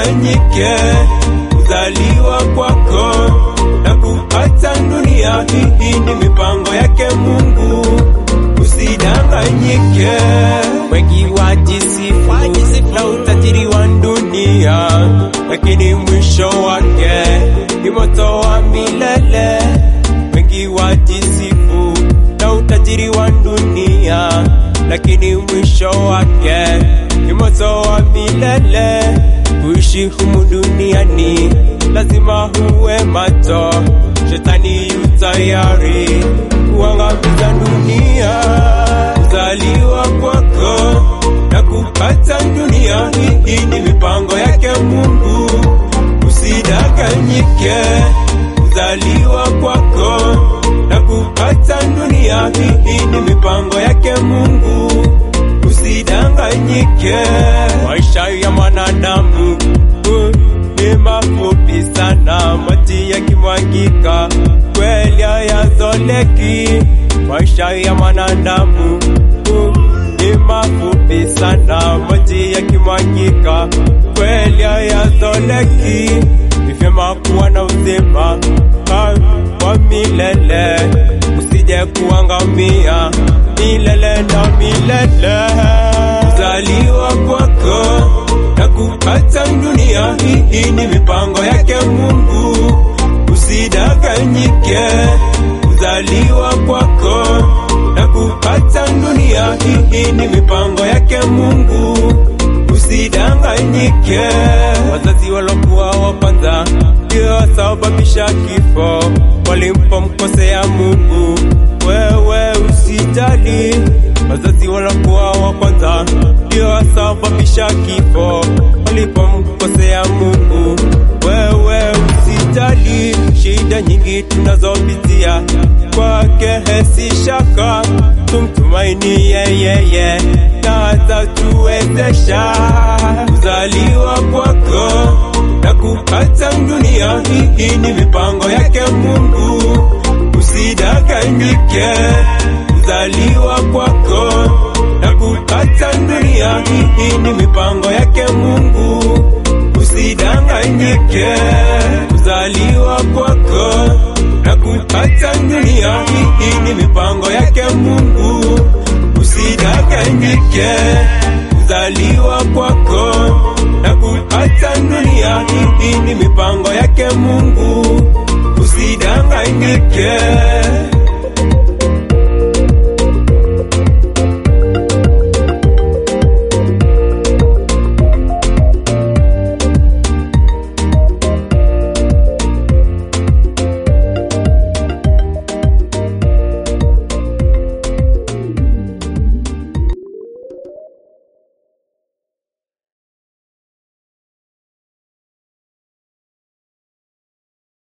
usidanganyike, kuzaliwa kwako na kupata dunia hii ni mipango yake Mungu, usidanganyike. Wengi wajisifu na utajiri wa dunia, lakini mwisho wake ni moto wa milele. Wengi wajisifu na utajiri wa dunia, lakini mwisho wake ni moto wa milele. Kuishi humu duniani lazima huwe macho, shetani yu tayari kuangamiza dunia. Kuzaliwa kwako na kupata dunia hii ni mipango yake Mungu, usidanganyike. Kuzaliwa kwako na kupata dunia hii ni mipango yake Mungu, usidanganyike. Maisha ya mwanadamu uh, ni mafupi sana, maji yakimwagika kweli hayazoleki. Maisha ya mwanadamu uh, ni mafupi sana, maji yakimwagika kweli hayazoleki. Ni vyema kuwa na uzima ah, wa milele, usije kuangamia milele na milele. Kuzaliwa kwako na kupata dunia hii ni mipango yake Mungu, usidanganyike. Kuzaliwa kwako na kupata dunia hii ni mipango yake Mungu, usidanganyike. Wazazi walokuwa wa kwanza ndio wasababisha kifo, walimpomkosea Mungu. Wewe usijali, wazazi walokuwa wa kwanza ndio wasababisha kifo, walipomkosea Mungu. Wewe usijali, shida nyingi tunazopitia kwake hesi shaka, tumtumaini yeyeye na atatuwezesha. Kuzaliwa kwako na kupata dunia hii ni mipango yake Mungu, usidanganyike. Kuzaliwa kwako na kupata dunia hii ni mipango yake Mungu, usidanganyike. Kuzaliwa kwako na kupata dunia hii ni mipango yake Mungu, usidanganyike. Kuzaliwa kwako na kupata dunia hii ni mipango yake Mungu, usidanganyike.